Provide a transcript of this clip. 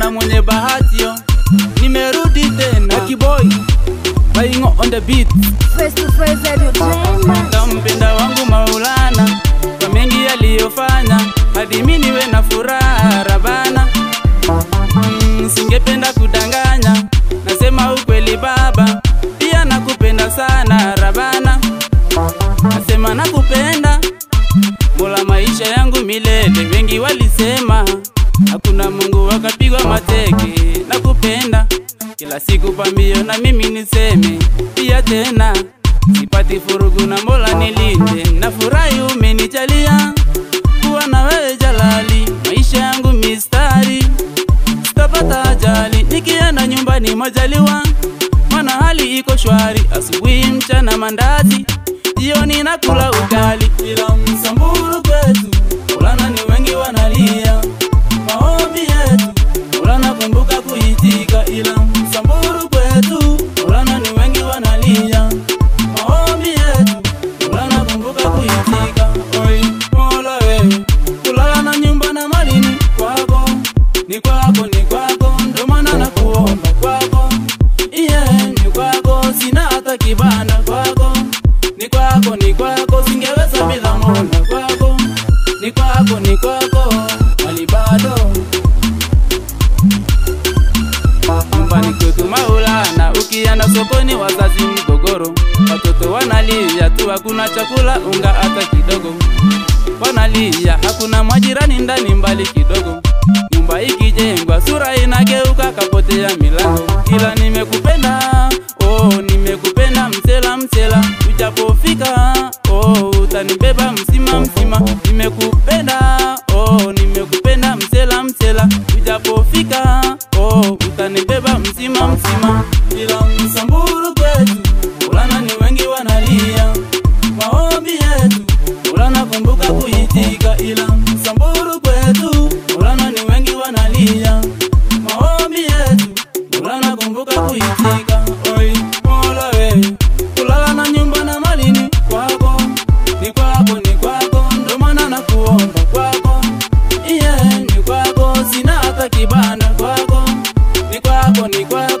kijana mwenye bahatio nimerudi tena kiboy baingo on the beat Face to face entertainment. kampenda wangu maulana kwa mengi yaliyofanya hadi mi niwe na furaha rabana mm, singependa kudanganya nasema ukweli baba pia nakupenda sana rabana nasema nakupenda mola maisha yangu milele wengi walisema hakuna mungu wakapigwa mateke nakupenda kila siku pambio na mimi niseme pia tena sipati furugu na mola nilinde na furahi umenijalia kuwa na wewe jalali maisha yangu mistari sitapata ajali nikienda nyumbani majaliwa mana hali iko shwari asubuhi mchana mandazi jioni nakula ugali ila msamburu kwetu ulana ni wengi wanalia maombi yetu ulana kumbuka kuitika ila msamburu kwetu ulana ni wengi wanalia maombi yetu ulana kumbuka kuitika oi mola wewe kulala na nyumba na malini kwako ni kwako ni kwako ndo maana nakuomba kwako iye ni kwako sina hata kibanda kwako ni kwako ni kwako singeweza bila mola kwako ni kwako ni kwako mali bado nyumbani kwetu maulana ukienda sokoni wazazi mgogoro watoto wanalia tu hakuna chakula unga hata kidogo wanalia hakuna majirani ndani mbali kidogo nyumba ikijengwa sura inageuka kapotea milango ila nimekupenda oh, nimekupenda msela msela ujapofika oh, utanibeba msima msima nimekupenda oh, nimekupenda msela msela ujapofika oh, utanibeba msima msima ila msamburu kwetu ulana ni wengi wanalia maombi yetu ulana kumbuka kuitika ila msamburu kwetu ulana ni wengi wanalia maombi yetu ulana kumbuka kuitika oi mola we kulala na nyumba na malini kwako ni kwako ni kwako ndo maana nakuomba kwako iye ni kwako sina hata kibanda kwako ni kwako ni kwako